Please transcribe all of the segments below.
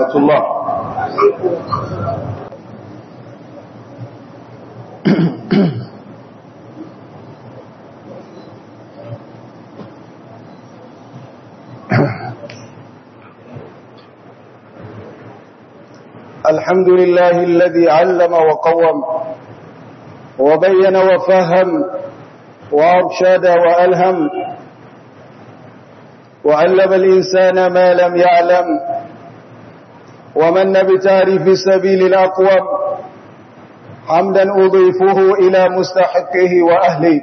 ورحمة الله الحمد لله الذي علم وقوم وبين وفهم وأرشد وألهم وعلم الإنسان ما لم يعلم ومن بتعريف سبيل الأقوم حمدا أضيفه إلى مستحقه وأهله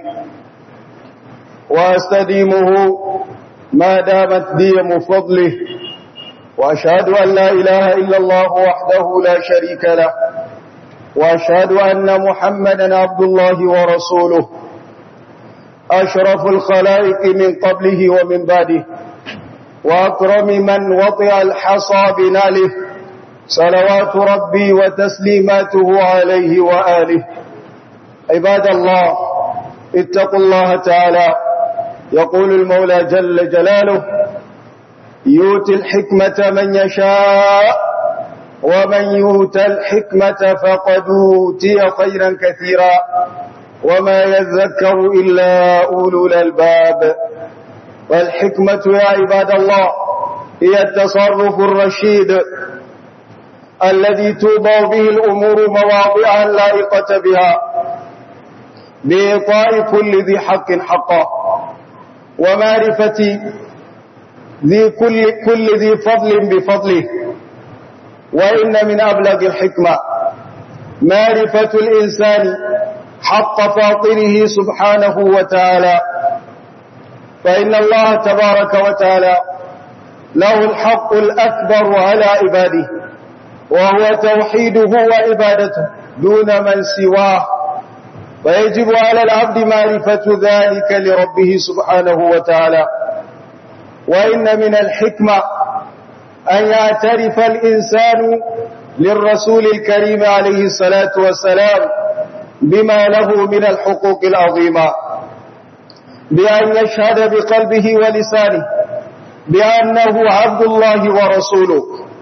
وأستديمه ما دامت ديم فضله وأشهد أن لا إله إلا الله وحده لا شريك له وأشهد أن محمدا عبد الله ورسوله أشرف الخلائق من قبله ومن بعده وأكرم من وطئ الحصى بناله صلوات ربي وتسليماته عليه وآله عباد الله اتقوا الله تعالى يقول المولى جل جلاله يؤتي الحكمة من يشاء ومن يؤت الحكمة فقد أوتي خيرا كثيرا وما يذكر إلا أولو الألباب والحكمة يا عباد الله هي التصرف الرشيد الذي توضع به الأمور مواضعا لائقة بها بإعطاء كل ذي حق حقه ومعرفة ذي كل, كل ذي فضل بفضله وإن من أبلغ الحكمة معرفة الإنسان حق فاطره سبحانه وتعالى فإن الله تبارك وتعالى له الحق الأكبر على عباده وهو توحيده وعبادته دون من سواه فيجب على العبد معرفة ذلك لربه سبحانه وتعالى وإن من الحكمة أن يعترف الإنسان للرسول الكريم عليه الصلاة والسلام بما له من الحقوق العظيمة بأن يشهد بقلبه ولسانه بأنه عبد الله ورسوله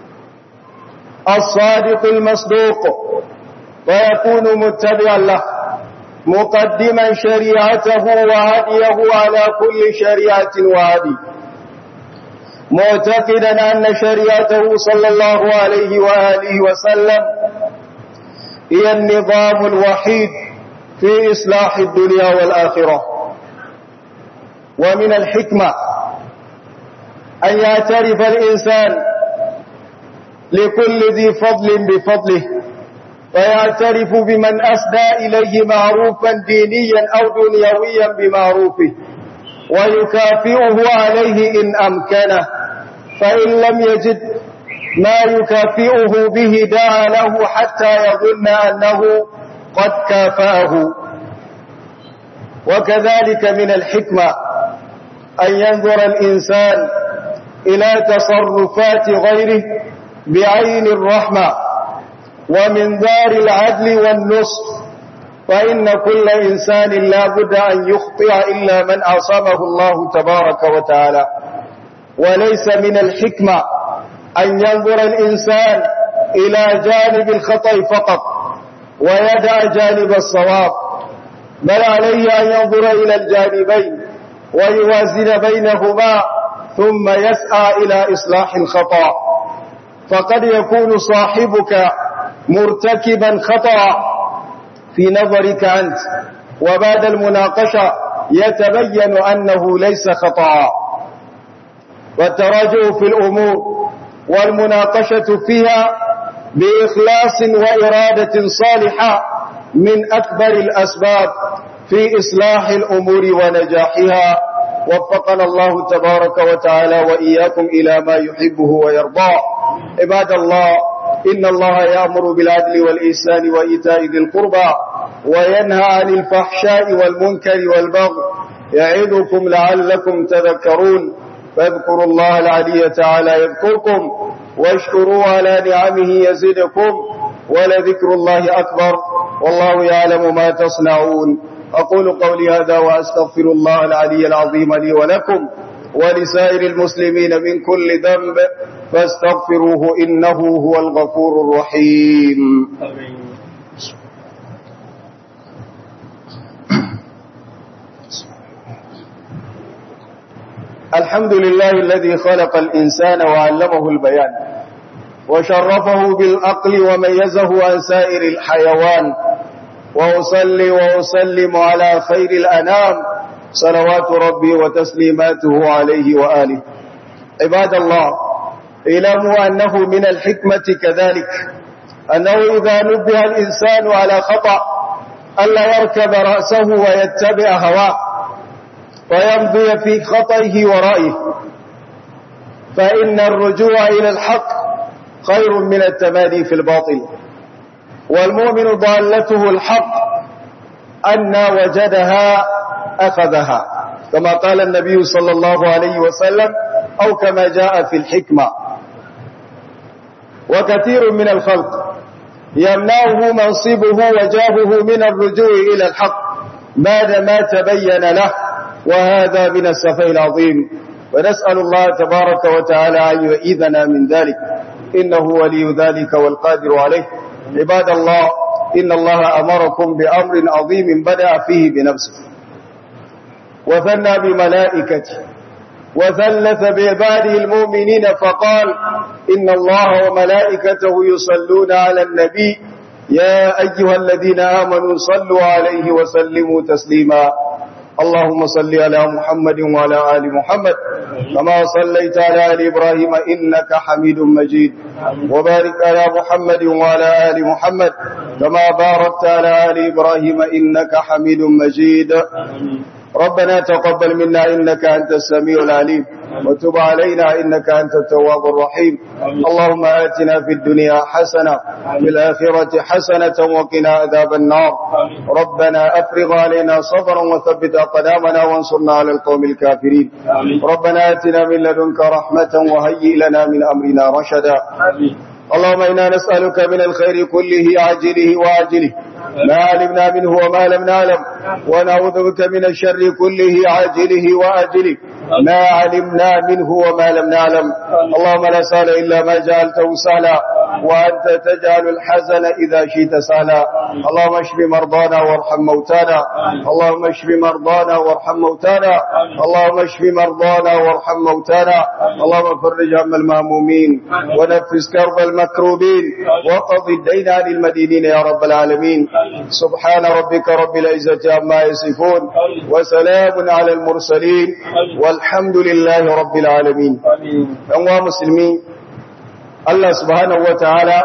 الصادق المصدوق ويكون متبعا له مقدما شريعته وهديه على كل شريعة وهدي معتقدا أن شريعته صلى الله عليه وآله وسلم هي النظام الوحيد في إصلاح الدنيا والآخرة ومن الحكمة أن يعترف الإنسان لكل ذي فضل بفضله ويعترف بمن أسدى إليه معروفا دينيا أو دنيويا بمعروفه ويكافئه عليه إن أمكنه فإن لم يجد ما يكافئه به دعا له حتى يظن أنه قد كافأه وكذلك من الحكمة أن ينظر الإنسان إلى تصرفات غيره بعين الرحمة ومن دار العدل والنصف فإن كل إنسان لا بد أن يخطئ إلا من عصمه الله تبارك وتعالى وليس من الحكمة أن ينظر الإنسان إلى جانب الخطأ فقط ويدع جانب الصواب بل عليه أن ينظر إلى الجانبين ويوازن بينهما ثم يسعى إلى إصلاح الخطأ فقد يكون صاحبك مرتكبا خطأ في نظرك أنت وبعد المناقشة يتبين أنه ليس خطأ والتراجع في الأمور والمناقشة فيها بإخلاص وإرادة صالحة من أكبر الأسباب في إصلاح الأمور ونجاحها وفقنا الله تبارك وتعالى وإياكم إلى ما يحبه ويرضاه عباد الله إن الله يأمر بالعدل والإحسان وإيتاء ذي القربى وينهى عن الفحشاء والمنكر والبغي يعظكم لعلكم تذكرون فاذكروا الله العلي تعالى يذكركم واشكروا على نعمه يزدكم ولذكر الله أكبر والله يعلم ما تصنعون أقول قولي هذا وأستغفر الله العلي العظيم لي ولكم ولسائر المسلمين من كل ذنب فاستغفروه إنه هو الغفور الرحيم الحمد لله الذي خلق الإنسان وعلمه البيان وشرفه بالأقل وميزه عن سائر الحيوان وأصلي وأسلم على خير الأنام صلوات ربي وتسليماته عليه وآله عباد الله اعلموا أنه من الحكمة كذلك أنه إذا نبه الإنسان على خطأ ألا يركب رأسه ويتبع هواه ويمضي في خطئه ورائه فإن الرجوع إلى الحق خير من التمادي في الباطل والمؤمن ضالته الحق أن وجدها أخذها كما قال النبي صلى الله عليه وسلم أو كما جاء في الحكمة وكثير من الخلق يمنعه منصبه وجابه من الرجوع إلى الحق بعدما تبين له وهذا من السفه العظيم ونسأل الله تبارك وتعالى أن يؤيذنا من ذلك إنه ولي ذلك والقادر عليه عباد الله إن الله أمركم بأمر عظيم بدأ فيه بنفسه وثنى بملائكته وثلث بعباده المؤمنين فقال إن الله وملائكته يصلون على النبي يا أيها الذين آمنوا صلوا عليه وسلموا تسليما اللهم صل على محمد وعلى آل محمد كما صليت على آل إبراهيم إنك حميد مجيد وبارك على محمد وعلى آل محمد كما باركت على آل إبراهيم إنك حميد مجيد ربنا تقبل منا إنك أنت السميع العليم وتب علينا إنك أنت التواب الرحيم اللهم آتنا في الدنيا حسنة في الآخرة حسنة وقنا عذاب النار ربنا أفرغ علينا صبرا وثبت أقدامنا وانصرنا على القوم الكافرين ربنا آتنا من لدنك رحمة وهيئ لنا من أمرنا رشدا اللهم إنا نسألك من الخير كله عاجله وآجله ما علمنا منه وما لم نعلم ونعوذ بك من الشر كله عاجله وآجله ما علمنا منه وما لم نعلم اللهم لا سهل إلا ما جعلته سهلا وأنت تجعل الحزن إذا شئت سهلا اللهم اشف مرضانا وارحم موتانا اللهم اشف مرضانا وارحم موتانا اللهم اشف مرضانا وارحم موتانا اللهم فرج هم المهمومين ونفس كرب المكروبين وقض الدين عن المدينين يا رب العالمين سبحان ربك رب العزة عما يصفون وسلام على المرسلين والحمد لله رب العالمين أنواع مسلمين Allah subhanahu wa ta'ala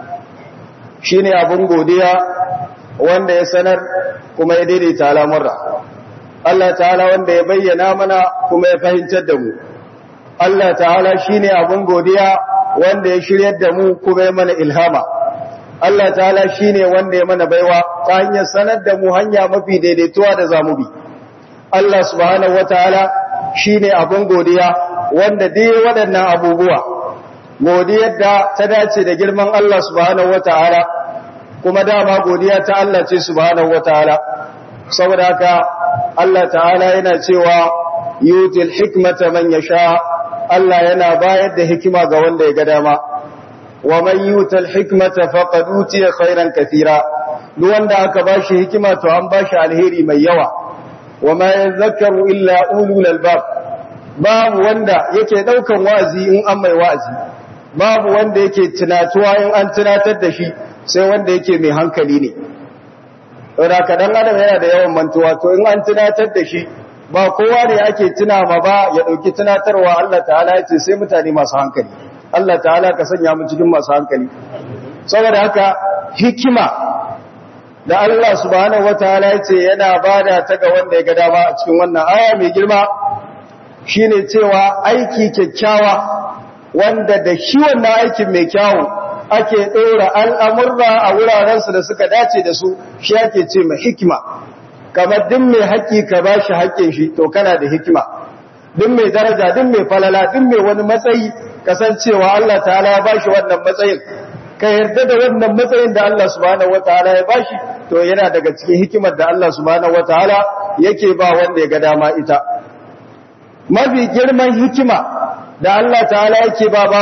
shi ne abin godiya wanda ya sanar kuma ya daidaita al'amurra. Allah ta'ala wanda ya bayyana mana kuma ya fahimtar da mu. Allah ta'ala shi ne abin godiya wanda ya shiryar da mu kuma ya mana ilhama. Allah ta'ala shi ne wanda ya mana baiwa ta hanyar sanar da mu hanya mafi daidaituwa da zamubi. Allah subhanahu wa ta'ala shi ne abin godiya wanda dai waɗannan abubuwa. godiyar da ta dace da girman Allah subhanahu wataala kuma dama godiya ta Allah ce subhanahu wataala saboda haka Allah ta'ala yana cewa yutil hikmata man yasha Allah yana bayar da hikima ga wanda ya ga dama wa man yutil hikmata faqad utiya khairan katira duk wanda aka bashi hikima to an bashi alheri mai yawa wa ma yadhakkaru illa ulul albab babu wanda yake daukan wa'azi in an mai wa'azi babu wanda yake tunatuwa in an tunatar da shi sai wanda yake mai hankali ne saboda kadan adam yana da yawan mantuwa to in an tunatar da shi ba kowa ne ake tuna ma ba ya dauki tunatarwa Allah ta'ala ya ce sai mutane masu hankali Allah ta'ala ka sanya mu cikin masu hankali saboda haka hikima da Allah subhanahu wataala ya ce yana bada ta ga wanda ya ga dama a cikin wannan aya mai girma shine cewa aiki kyakkyawa wanda da shi wannan aikin mai kyawu ake ɗora al'amurra a wurarensu da suka dace da su shi ake ce mai hikima kamar din mai haƙƙi ka ba shi haƙƙin shi to kana da hikima din mai daraja din mai falala din mai wani matsayi kasancewa Allah ta'ala ya ba shi wannan matsayin ka yarda da wannan matsayin da Allah subhanahu wataala ya bashi to yana daga cikin hikimar da Allah subhanahu wataala yake ba wanda ya ga dama ita mafi girman hikima da Allah ta'ala yake ba bawa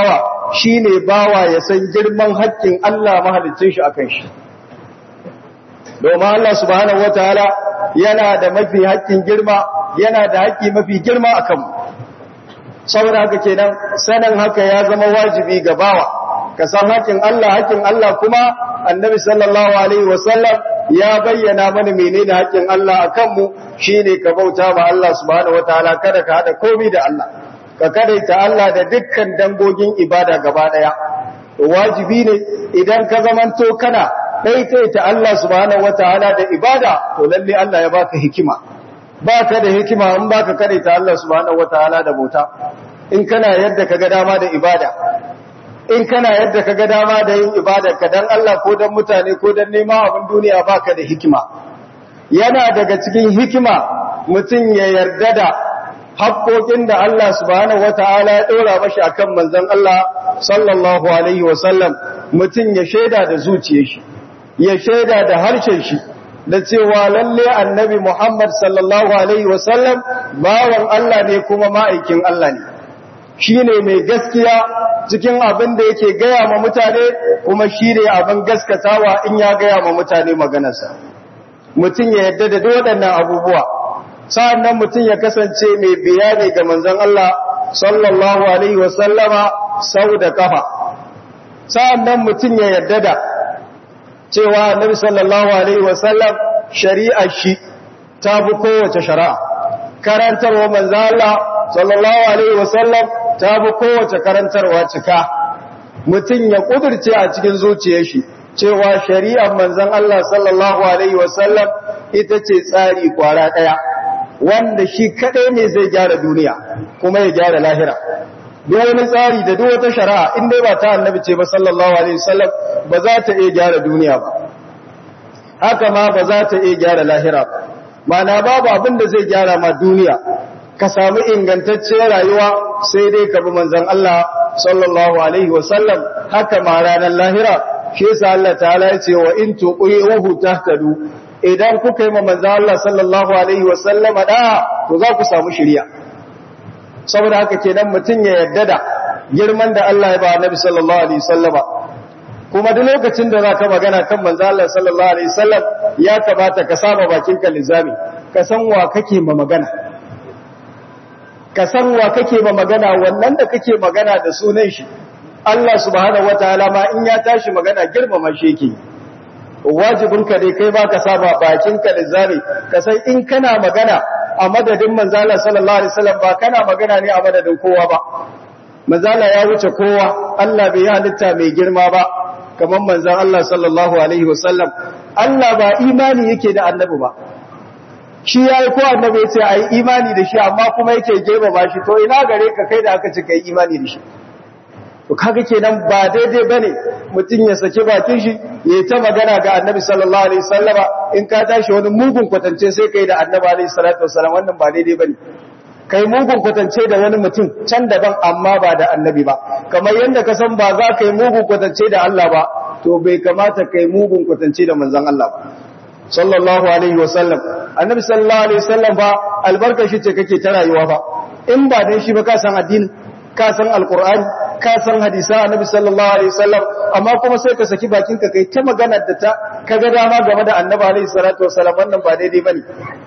shine bawa ya san girman haƙƙin Allah mahalicin shi akan shi domin Allah subhanahu wataala yana da mafi haƙƙin girma yana da haƙƙi mafi girma akan mu saboda haka kenan sanin haka ya zama wajibi ga bawa ka san haƙƙin Allah haƙƙin Allah kuma annabi sallallahu alaihi wasallam ya bayyana mana menene haƙƙin Allah akan mu shine ka bauta ma Allah subhanahu wataala kada ka hada komai da Allah ka kadaita Allah da dukkan dangogin ibada gaba daya wajibi ne idan ka zamanto kana daidaita Allah subhanahu wataala da ibada to lalle Allah ya baka hikima baka da hikima in baka kadaita Allah subhanahu wataala da bauta in kana yadda kaga dama da ibada in kana yadda kaga dama da yin ibada ka dan Allah ko dan mutane ko dan neman abin duniya baka da hikima yana daga cikin hikima mutum ya yarda da haƙoƙin da Allah subhanahu wata'ala ya ɗora mashi akan manzon Allah sallallahu alaihi wasallam mutum ya shaida da zuciyar shi ya shaida da harshen shi da cewa lalle annabi Muhammad sallallahu alaihi wasallam bawan Allah ne kuma ma'aikin Allah ne shine mai gaskiya cikin abin da yake gaya ma mutane kuma shine abin gaskatawa in ya gaya ma mutane maganarsa mutum ya yarda da waɗannan abubuwa sa'an nan mutum ya kasance mai bayani ga manzan Allah sallallahu Alaihi wasallama sau da kafa sa'an nan mutum ya yarda da cewa annabi sallallahu Alaihi wasallam shari'ar shi ta fi kowace shari'a karantarwa manzan Allah sallallahu Alaihi wasallam ta fi kowace karantarwa cika mutum ya ƙudurce a cikin zuciyar shi cewa shari'ar manzan Allah sallallahu Alaihi wasallam ita ce tsari kwara ɗaya wanda shi kaɗai ne zai gyara duniya kuma ya gyara lahira duk wani tsari da duk wata shari'a in dai ba ta annabi ce ba sallallahu alaihi wasallam ba za ta iya gyara duniya ba haka ma ba za ta iya gyara lahira ba mana babu abin da zai gyara ma duniya ka samu ingantacciyar rayuwa sai dai ka bi manzon Allah sallallahu alaihi wasallam haka ma ranar lahira shi yasa Allah ta'ala ya ce wa in tuqihu tahtadu idan kuka yi manzo Allah sallallahu alaihi wasallama da to za ku samu shiriya saboda haka kenan mutun ya yarda da girman da Allah ya ba Annabi sallallahu alaihi wasallama kuma duk lokacin da zaka magana kan manzo Allah sallallahu alaihi wasallam ya kamata ka saba bakin ka lizami ka san wa kake ma magana ka san wa kake ma magana wannan da kake magana da sunan shi Allah subhanahu wataala ma in ya tashi magana girmama shi yake wajibinka dai kai baka saba bakinka lizami ka san in kana magana a madadin manzala sallallahu alaihi wasallam ba kana magana ne a madadin kowa ba manzala ya wuce kowa Allah bai halitta mai girma ba kamar manzan Allah sallallahu alaihi wasallam Allah ba imani yake da annabi ba shi yayi ko annabi yace ai imani da shi amma kuma yake girmama shi to ina gare ka kai da aka ce kai imani da shi to kaga kenan ba daidai bane mutum ya saki bakin shi yayi ta magana ga Annabi sallallahu alaihi wasallama in ka tashi wani mugun kwatance sai kai da Annabi alaihi salatu wasallam wannan ba daidai bane kai mugun kwatance da wani mutum can daban amma ba da Annabi ba kamar yanda ka san ba za ka yi mugun kwatance da Allah ba to bai kamata kai mugun kwatance da manzon Allah ba sallallahu alaihi wasallam Annabi sallallahu alaihi wasallam ba albarka shi ce kake ta rayuwa ba in ba dan shi ba ka san addini ka san alqur'ani ka san hadisa annabi sallallahu alaihi wasallam amma kuma sai ka saki bakin ka kai ta magana da ta kaga dama game da annabi alaihi salatu wasallam wannan ba daidai bane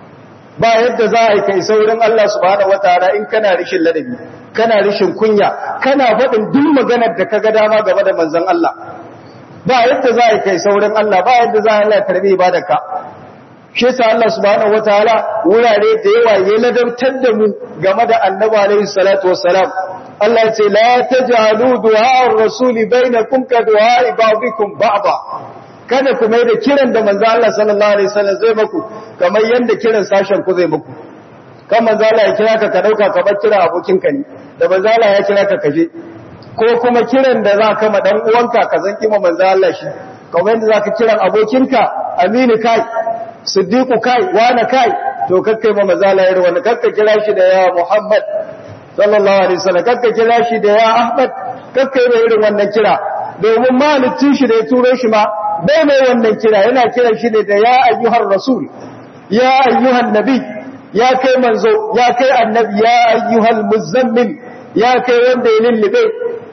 ba yadda za a yi kai saurin Allah subhanahu wataala in kana rishin ladabi kana rishin kunya kana faɗin duk maganar da kaga dama game da manzon Allah ba yadda za a yi kai saurin Allah ba yadda za a Allah karbi ibadarka shi yasa Allah subhanahu wataala wurare da yawa ya ladabtar da mu game da annabi alaihi salatu wassalam Allah ce la taj'alu du'a ar-rasul bainakum ka du'a ba'dikum ba'da kada ku mai da kiran da manzo Allah sallallahu alaihi wasallam zai muku kamar yanda kiran sashen ku zai muku kan manzo Allah ya kira ka ka dauka ka bar kira abokin ka ne da manzo Allah ya kira ka kaje ko kuma kiran da za ka ma dan uwanka ka zan kima manzo Allah shi kamar yanda zaka kiran abokinka Aminu kai Siddiqu kai wani kai to kakkai ma manzo Allah ya ruwa kakka kira shi da ya Muhammad sallallahu alaihi wasallam kakka kira shi da ya Ahmad kakka yi irin wannan kira domin malicin shi da ya turo shi ma bai mai wannan kira yana kiran shi ne da ya ayyuhar rasul ya ayyuhan nabi ya kai manzo ya kai annabi ya ayyuhal muzammil ya kai wanda ya lullube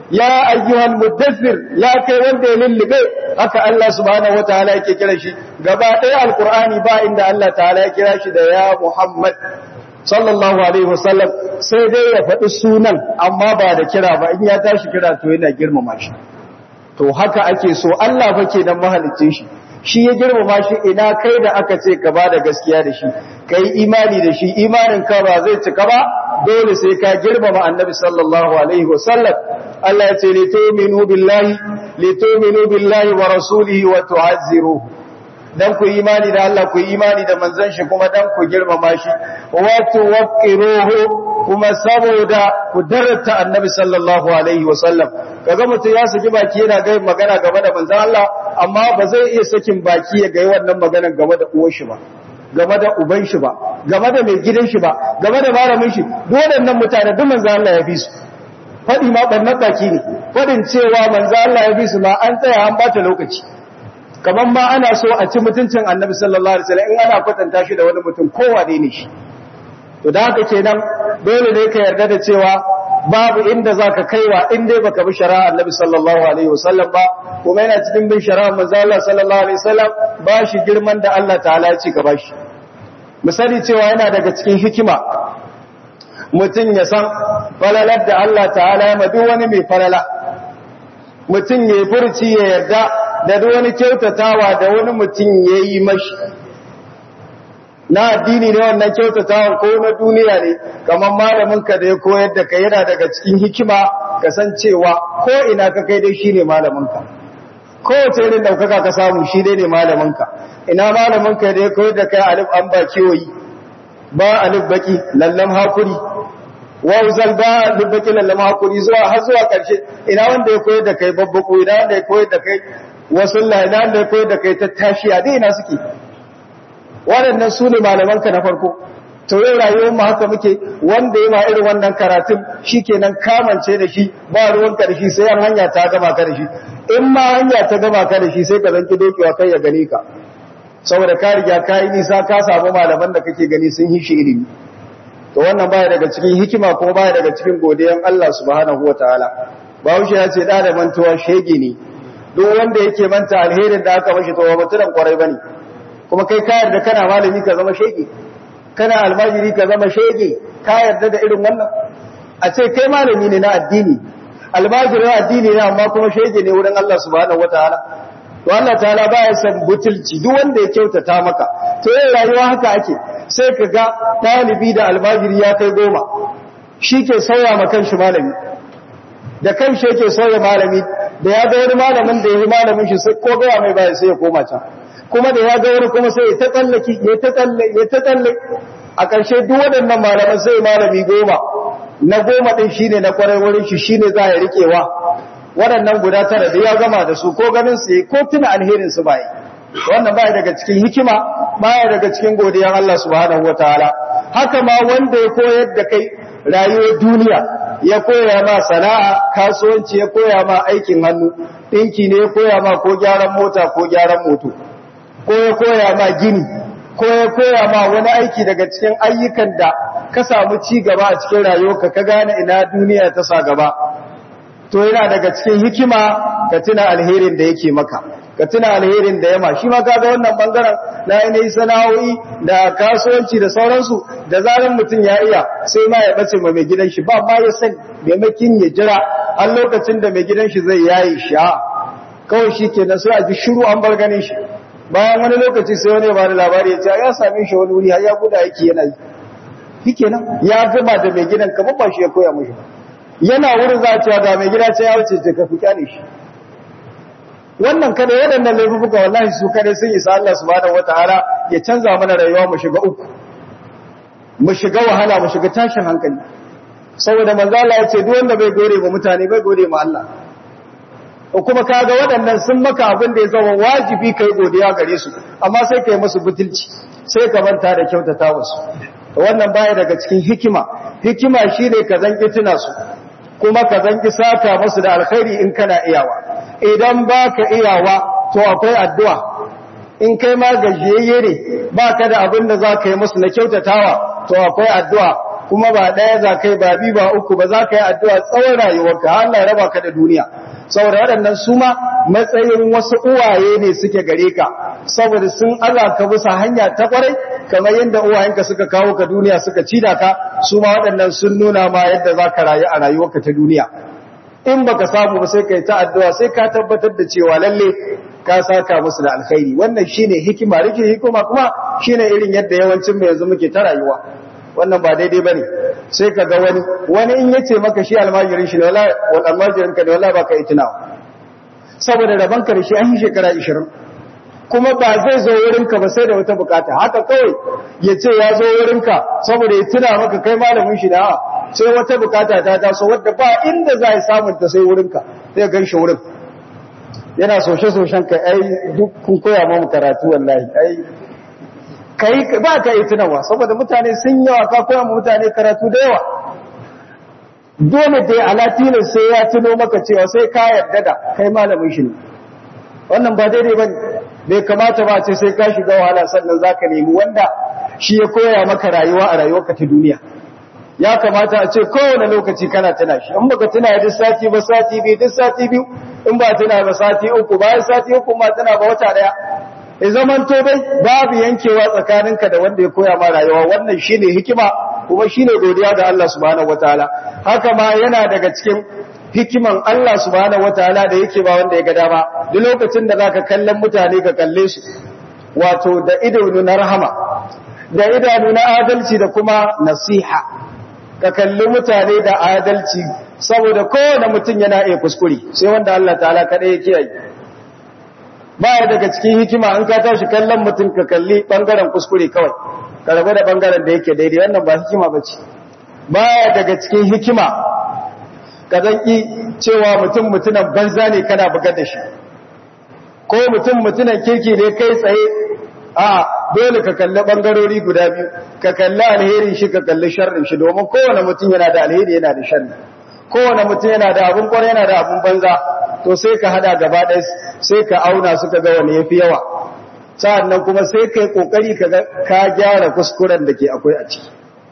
ya ayyuhal mudaththir ya kai wanda ya lullube haka Allah subhanahu wataala yake kira shi gaba ɗaya alqur'ani ba inda Allah ta'ala ya kira shi da ya Muhammad sallallahu alaihi wasallam sai dai ya faɗi sunan amma ba da kira ba in ya tashi kira to yana girmama shi to haka ake so Allah fa kenan mahalicin shi shi ya girmama shi ina kai da aka ce ka ba da gaskiya da shi kai imani da shi imanin ka ba zai cika ba dole sai ka girmama annabi sallallahu alaihi wasallam Allah ya ce li tu'minu billahi li tu'minu billahi wa rasulihi wa tu'azziruhu dan ku imani da Allah ku imani da manzon shi kuma dan ku girmama shi wa tuwaqqiruhu kuma saboda ku darata annabi sallallahu alaihi wasallam kaga mutum ya saki baki yana ga magana game da manzon Allah amma ba zai iya sakin baki ya ga wannan maganar game da uwar shi ba game da uban shi ba game da mai gidan shi ba game da malamin shi duk waɗannan mutane duk manzon Allah ya bi su faɗi ma ɓannan baki ne faɗin cewa manzon Allah ya bi su ma an tsaya an bata lokaci kamar ma ana so a ci mutuncin annabi sallallahu alaihi wasallam in ana kwatanta shi da wani mutum kowa ne shi to da haka kenan dole ne ka yarda da cewa babu inda zaka kaiwa in dai baka bi shari'a annabi sallallahu alaihi wasallam ba kuma yana cikin bin shari'a manzo Allah sallallahu alaihi wasallam ba shi girman da Allah ta'ala ya ci ka bashi misali cewa yana daga cikin hikima mutum ya san falalar da Allah ta'ala ya madu wani mai falala mutum ya furci ya yarda da wani kyautatawa da wani mutum ya yi mashi na addini ne wannan kyautatawa ko na duniya ne kamar malaminka da ya koyar da ka yana daga cikin hikima kasancewa ko ina ka kai dai shi ne malaminka kowace irin ɗaukaka ka samu shi dai ne malaminka ina malaminka da ya koyar da kai alif an ba kewayi ba alif baki lallam hakuri wauzal ba alif baki lallam hakuri zuwa har zuwa ƙarshe ina wanda ya koyar da kai babbaku ina wanda ya koyar da kai wasu lainan da kai da kai ta tashi a daina suke waɗannan su ne malamanka na farko to yau rayuwar mu haka muke wanda ya ma irin wannan karatun shi kenan kamance da shi ba ruwanka da shi sai an hanya ta gama ka da shi in ma hanya ta gama ka da shi sai ka zanki dokewa kai ya gane ka saboda ka riga ka yi nisa ka samu malaman da kake gani sun yi shi ilimi to wannan baya daga cikin hikima kuma baya daga cikin godiyan Allah subhanahu wataala Bahaushe ya ce da da mantuwa shege ne duk wanda yake manta alherin da aka mashi to ba mutunan kwarai bane kuma kai ka yarda kana malami ka zama shege kana almajiri ka zama shege ka yarda da irin wannan a ce kai malami ne na addini almajirin addini ne amma kuma shege ne wurin Allah subhanahu wataala to Allah ta'ala baya san butulci duk wanda ya kyautata maka to yin rayuwa haka ake sai ka ga talibi da almajiri ya kai goma shi ke sauya ma kanshi malami da kanshi yake sauya malami da ya ga wani malamin da ya yi malamin shi sai ko gaya mai baya sai ya koma can kuma da ya ga wani kuma sai ya ta tsallaki ya ta tsalle ya ta tsalle a ƙarshe duk waɗannan malaman sai malami goma na goma ɗin shine na kwarai wurin shi shine za ya riƙewa waɗannan guda tara da ya gama da su ko ganin su ko tuna alherin su bai wannan baya daga cikin hikima baya daga cikin godiyar Allah subhanahu wataala haka ma wanda ya koyar da kai rayuwar duniya ya koya ma sana'a kasuwanci ya koya ma aikin hannu ɗinki ne ya koya ma ko gyaran mota ko gyaran moto ko ya koya ma gini ko ya koya ma wani aiki daga cikin ayyukan da ka samu ci gaba a cikin rayuwarka ka gane ina duniya ta sa gaba to yana daga cikin hikima ka tuna alherin da yake maka ka tuna alherin da yama shi ma kaga wannan bangaren na yanayi sana'o'i da kasuwanci da sauransu da zaran mutum ya iya sai ma ya bace ma mai gidan shi ba ma ya sani maimakin ya jira har lokacin da mai gidan shi zai yayi shi a kawai shi kenan sai a ji shiru an bar ganin shi bayan wani lokaci sai wani ba da labari ya ce ya same shi wani wuri har ya guda yake yana yi shi kenan ya gama da mai gidan kamar ba shi ya koya mishi ba yana wurin za a cewa ga mai gida ce ya wuce ce ka fi kyale shi wannan kada waɗannan laifuka wallahi su kada sun isa Allah subhanahu wataala ya canza mana rayuwa mu shiga uku mu shiga wahala mu shiga tashin hankali saboda manzo Allah ya ce duk wanda bai gore ba mutane bai gore ma Allah ko kuma kaga waɗannan sun maka abin da ya zama wajibi kai godiya gare su amma sai kai musu butulci sai ka manta da kyautata musu wannan baya daga cikin hikima hikima shine ka zanki tuna su kuma ka zanki saka musu da alkhairi in kana iyawa idan baka iyawa to akwai addu'a in kai ma gajiyayye ne baka da abin da zaka yi musu na kyautatawa to akwai addu'a kuma ba ɗaya za kai ba bi ba uku ba za ka yi addu'a tsawon rayuwarka har Allah raba ka da duniya saboda waɗannan su ma matsayin wasu uwaye ne suke gare ka saboda sun aza ka bisa hanya ta kwarai kamar yadda uwayenka suka kawo ka duniya suka ci da ka su ma waɗannan sun nuna ma yadda za ka rayu a rayuwarka ta duniya in baka samu ba sai ka yi ta addu'a sai ka tabbatar da cewa lalle ka saka musu da alkhairi wannan shine hikima rike hikima kuma shine irin yadda yawancin mu yanzu muke ta rayuwa wannan ba daidai bane sai ka ga wani wani in yace maka shi almajirin shi ne wallahi wal almajirin ka ne wallahi baka yi tunawa saboda raban ka da shi an yi shekara 20 kuma ba zai zo wurin ka ba sai da wata bukata haka kawai ya ce ya zo wurin ka saboda ya tuna maka kai malamin shi da sai wata bukata ta taso wadda ba inda za a samun ta sai wurin ka sai gan shi wurin yana soshe-soshen ka ai duk kun koya mu karatu wallahi ai kai ba ka yi tunawa saboda mutane sun yawa ka koya mu mutane karatu da yawa dole dai alatinin sai ya tuno maka cewa sai ka yarda da kai malamin shi ne wannan ba daidai ba bai kamata ba ce sai ka shiga wahala sannan za ka nemi wanda shi ya koya maka rayuwa a rayuwarka ta duniya ya kamata a ce kowane lokaci kana tuna shi in baka tuna duk sati ba sati biyu duk sati biyu in ba tuna ba sati uku bayan sati uku ma tuna ba wata daya ya zaman to dai babu yankewa tsakaninka da wanda ya koya ma rayuwa wannan shine hikima kuma shine godiya ga Allah subhanahu wataala haka ma yana daga cikin hikiman Allah subhanahu wataala da yake ba wanda ya ga dama duk lokacin da zaka kallon mutane ka kalle su wato da idanu na rahama da idanu na adalci da kuma nasiha ka kalli mutane da adalci saboda kowane mutum yana iya kuskure sai wanda Allah ta'ala kaɗai ya kiyaye baya daga cikin hikima an ka tashi kallon mutum ka kalli ɓangaren kuskure kawai ka rabu da ɓangaren da yake daidai wannan ba hikima ba ce baya daga cikin hikima ka zanki cewa mutum mutunan banza ne kana bugar da shi ko mutum mutunan kirki ne kai tsaye a dole ka kalli bangarori guda biyu ka kalli alherin shi ka kalli sharrin shi domin kowane mutum yana da alheri yana da sharri kowane mutum yana da abun kwarai yana da abun banza to sai ka hada gaba ɗaya sai ka auna suka ga wani yafi yawa sa'annan kuma sai ka yi kokari ka ka gyara kuskuren da ke akwai a ciki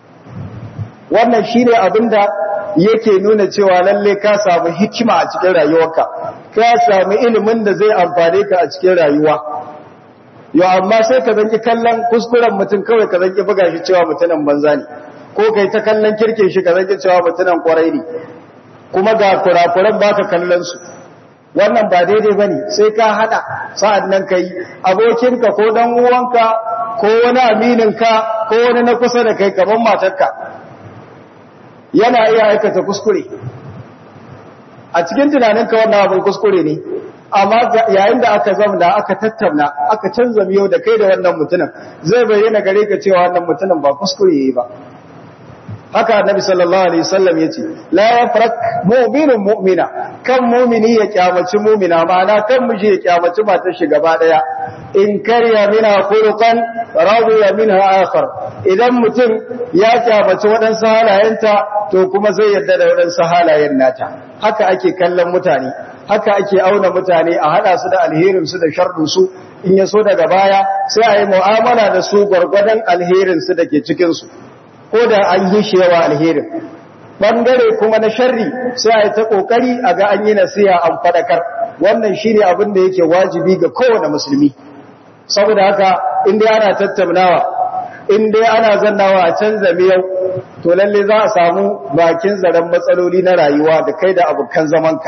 wannan shine abin da yake nuna cewa lalle ka samu hikima a cikin rayuwarka ka samu ilimin da zai amfane ka a cikin rayuwa yau amma sai ka zanki kallon kuskuren mutum kawai ka zanki buga shi cewa mutumin banza ne ko kai ta kallon kirkin shi ka zanki cewa mutumin kwarai ne kuma ga kurakuran baka kallon su wannan ba daidai bane sai ka hada sa'an nan kai abokinka ko dan uwanka ko wani amininka ko wani na kusa da kai kaman matarka yana iya aikata kuskure a cikin tunaninka wannan abin kuskure ne amma yayin da aka zamna aka tattauna aka canza miyau da kai da wannan mutumin zai bayyana gare ka cewa wannan mutumin ba kuskure yayi ba haka annabi sallallahu alaihi wasallam yace la yafrak mu'minun mu'mina kan mu'mini ya kyamaci mu'mina ma'ana kan miji ya kyamaci matar shi gaba daya in kariya mina khuluqan radiya minha akhar idan mutum ya kyamaci wadansu halayenta to kuma zai yarda da wadansu halayen nata haka ake kallon mutane haka ake auna mutane a hada su da alherin su da sharrin su in ya so daga baya sai a yi mu'amala da su gwargwadon alherin su da ke cikin su ko da an yi shi yawa alherin bangare kuma na sharri sai a yi ta kokari a ga an yi nasiha an fadakar wannan shine abin da yake wajibi ga kowane musulmi saboda haka in dai ana tattaunawa in dai ana zannawa a canza miyau to lalle za a samu bakin zaren matsaloli na rayuwa da kai da abokan zamanka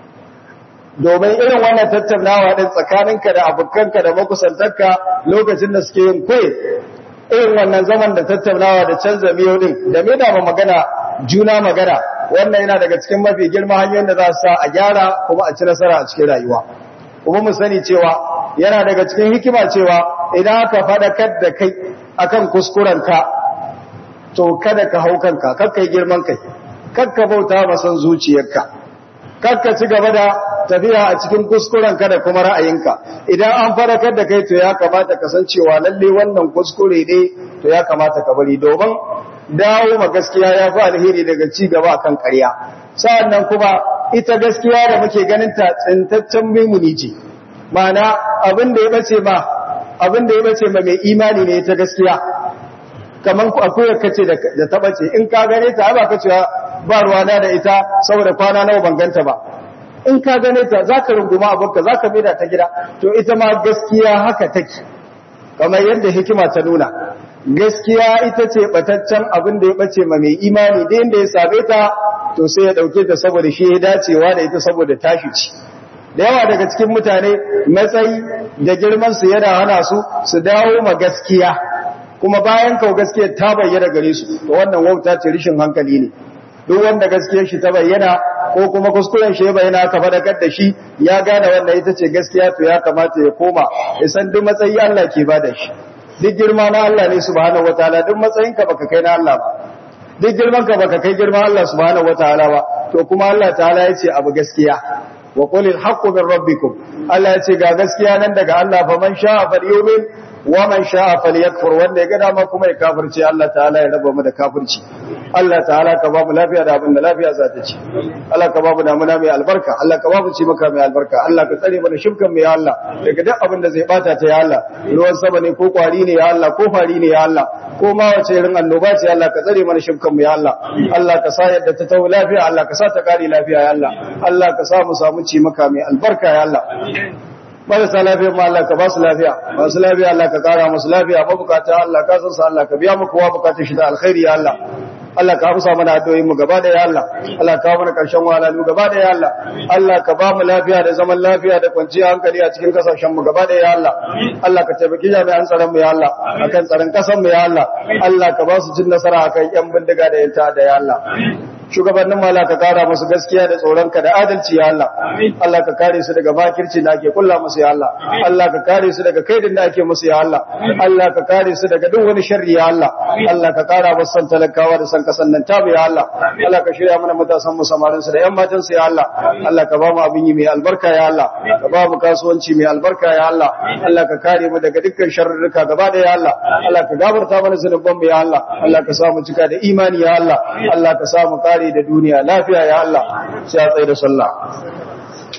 domin irin wannan tattaunawa din tsakaninka da abokanka da makusantarka lokacin da suke yin koyi irin wannan zaman da tattaunawa da canza miyau din da me da magana juna magana wannan yana daga cikin mafi girma hanyoyin da za su sa a gyara kuma a ci nasara a cikin rayuwa kuma mu sani cewa yana daga cikin hikima cewa idan aka faɗakar da kai akan kuskurenka to kada ka hau kanka kakka yi girman kai kakka bauta masan zuciyarka kakka ci gaba da tafiya a cikin kuskurenka da kuma ra'ayinka idan an faɗakar da kai to ya kamata ka san cewa lalle wannan kuskure ne to ya kamata ka bari domin dawo ma gaskiya ya fi alheri daga ci gaba akan ƙarya sa'annan kuma ita gaskiya da muke ganin ta tsintaccen mimuni ce ma'ana abin da ya bace ma abin da ya bace ma mai imani ne ta gaskiya kaman ku akwai kace da ta bace in ka gane ta ba ka cewa ba ruwana da ita saboda kwana nawa ban ganta ba in ka gane ta zaka runguma abinka zaka maida ta gida to ita ma gaskiya haka take kamar yadda hikima ta nuna gaskiya ita ce bataccen abin da ya bace ma mai imani da inda ya same ta to sai ya dauke ta saboda shi ya dacewa da ita saboda tashi ci da yawa daga cikin mutane matsayi da girman su yana hana su su dawo ma gaskiya kuma bayan kau gaskiyar ta bayyana gare su to wannan wauta ce rishin hankali ne duk wanda gaskiyar shi ta bayyana ko kuma kuskuren shi ya bayyana ka fadakar da shi ya gane wannan ita ce gaskiya to ya kamata ya koma ya san duk matsayi Allah ke bada shi duk girma na Allah ne subhanahu wataala duk matsayin ka baka kai na Allah ba duk girman ka baka kai girman Allah subhanahu wataala ba to kuma Allah ta'ala ya ce abu gaskiya wa qulil haqqu min rabbikum Allah ya ce ga gaskiya nan daga Allah fa man sha'a falyumin wa man sha'a falyakfur wanda ya ga dama kuma ya kafirce Allah ta'ala ya raba mu da kafirci Allah ta'ala ka ba mu lafiya da abin da lafiya za ta ci Allah ka ba mu damuna mai albarka Allah ka ba mu ci maka mai albarka Allah ka tsare mana shirkan mu ya Allah daga duk abin da zai bata ta ya Allah ruwan sama ne ko kwari ne ya Allah ko fari ne ya Allah ko ma wace irin annoba ce Allah ka tsare mana shirkan mu ya Allah Allah ka sa yadda ta tawo lafiya Allah ka sa ta kare lafiya ya Allah Allah ka sa mu samu ci maka mai albarka ya Allah marasa lafiya ma Allah ka ba su lafiya masu lafiya Allah ka kara musu lafiya mabukata Allah ka san sa Allah ka biya mu kowa bukatun shi da alkhairi ya Allah Allah ka amsa mana addu'o'in mu gaba da ya Allah Allah ka mana karshen walalu gaba da ya Allah Allah ka ba mu lafiya da zaman lafiya da kwanciyar hankali a cikin kasashen mu gaba da ya Allah Allah ka taimaki jami'an tsaron mu ya Allah akan tsaron kasan mu ya Allah Allah ka ba su cin nasara akan yan bindiga da yanta da ya Allah shugabannin mala ka kara musu gaskiya da tsoronka da adalci ya Allah Allah ka kare su daga makirci da ake kulla musu ya Allah Allah ka kare su daga kaidin da ake musu ya Allah Allah ka kare su daga duk wani sharri ya Allah Allah ka kara musu san talakawa da san kasan nan tabu ya Allah Allah ka shirya mana matasan mu samarin su da yan matan su ya Allah Allah ka ba mu abin yi mai albarka ya Allah ka ba mu kasuwanci mai albarka ya Allah Allah ka kare mu daga dukkan sharrurruka gaba da ya Allah Allah ka gafarta mana zunuban mu ya Allah Allah ka sa mu cika da imani ya Allah Allah ka sa mu kare da duniya lafiya ya Allah sai a tsaye da sallah